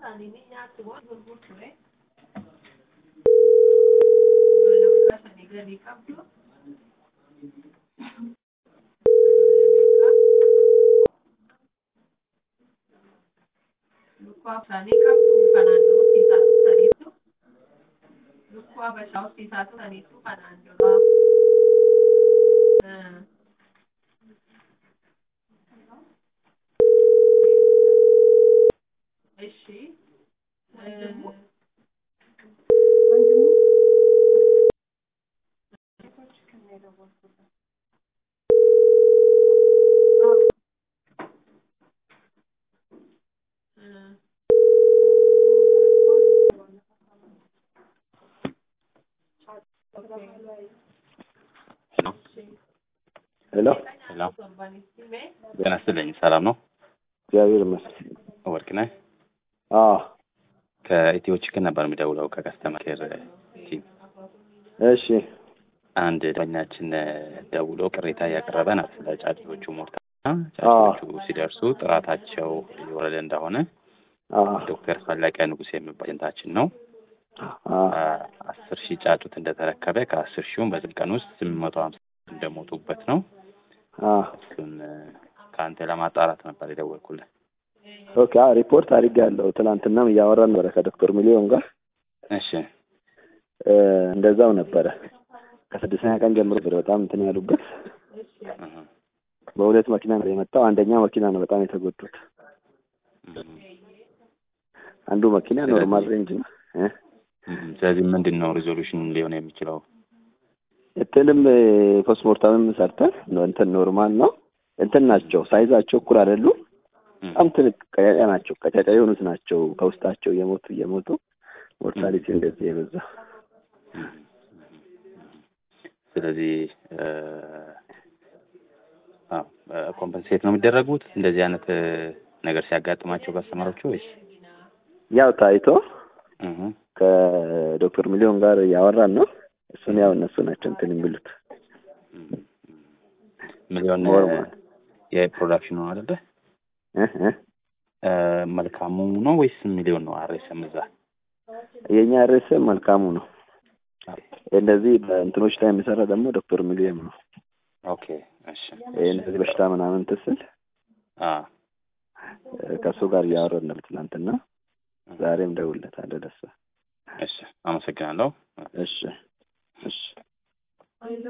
isaanii nyaatti waan gurgurture ijoollee waggaa shanii gadi qabdu lukkuu afranii qabdu kanaan dura horsiisaa turtaniittu lukkuu habashaa horsiisaa turaniittu kanaan dura እሺ ሄሎ ሄሎ ጤና ይስጥልኝ። ሰላም ነው? እግዚአብሔር ይመስገን። ወርቅ ነህ? አዎ ከኢትዮ ቺክን ነበር የሚደውለው ከከስተመር ኬር ቲም። እሺ አንድ ደንበኛችን ደውሎ ቅሬታ እያቀረበ ነው ስለ ጫጩቶቹ ሞርታና ጫጩቶቹ ሲደርሱ ጥራታቸው እየወረደ እንደሆነ አዎ ዶክተር ፈለቀ ንጉሴ የሚባል ኤጀንታችን ነው አዎ አስር ሺህ ጫጩት እንደተረከበ ከአስር ሺውም በዚህ ቀን ውስጥ ስምንት መቶ ሀምሳ እንደሞቱበት ነው። አዎ እሱን ከአንተ ለማጣራት ነበር የደወልኩልህ። ኦኬ አዎ ሪፖርት አድርጌያለሁ። ትናንትናም እያወራን ነበረ ከዶክተር ሚሊዮን ጋር እሺ እ እንደዛው ነበረ ከስድስተኛ ቀን ጀምሮ ነበር በጣም እንትን ያሉበት እህ፣ በሁለት መኪና ነው የመጣው። አንደኛ መኪና ነው በጣም የተጎዱት። እህ፣ አንዱ መኪና ኖርማል ሬንጅ ነው እ እህ። ስለዚህ ምንድን ነው ሪዞሉሽን ሊሆን የሚችለው? እንትንም ፖስትሞርተምም ሰርተን ነው እንትን ኖርማል ነው እንትን ናቸው ሳይዛቸው እኩል አይደሉም። እህ፣ በጣም ትልቅ ቀጫጫ ናቸው። ቀጫጫ የሆኑት ናቸው ከውስጣቸው እየሞቱ እየሞቱ ሞርታሊቲ እንደዚህ የበዛ እህ፣ እህ። ስለዚህ ኮምፐንሴት ነው የሚደረጉት እንደዚህ አይነት እ፣ ነገር ሲያጋጥማቸው ከስተመሮቹ ወይስ? ያው ታይቶ እህ፣ ከዶክተር ሚሊዮን ጋር እያወራን ነው። እሱን ያው እነሱ ናቸው እንትን የሚሉት እህ፣ እህ። ሚሊዮን ኖርማል የፕሮዳክሽኑ ነው አይደለ? እ እ እ፣ መልካሙ ነው ወይስ ሚሊዮን ነው? አሬስም እዛ የኛ ርዕስ መልካሙ ነው። እንደዚህ በእንትኖች ላይ የሚሰራ ደግሞ ዶክተር ሚሊዮን ነው። ኦኬ እሺ ይሄ እንደዚህ በሽታ ምናምን ትስል አ ከእሱ ጋር እያወራን ነበር ትናንትና። ዛሬም ደውልለታለሁ ደስ እሺ አመሰግናለሁ እሺ እሺ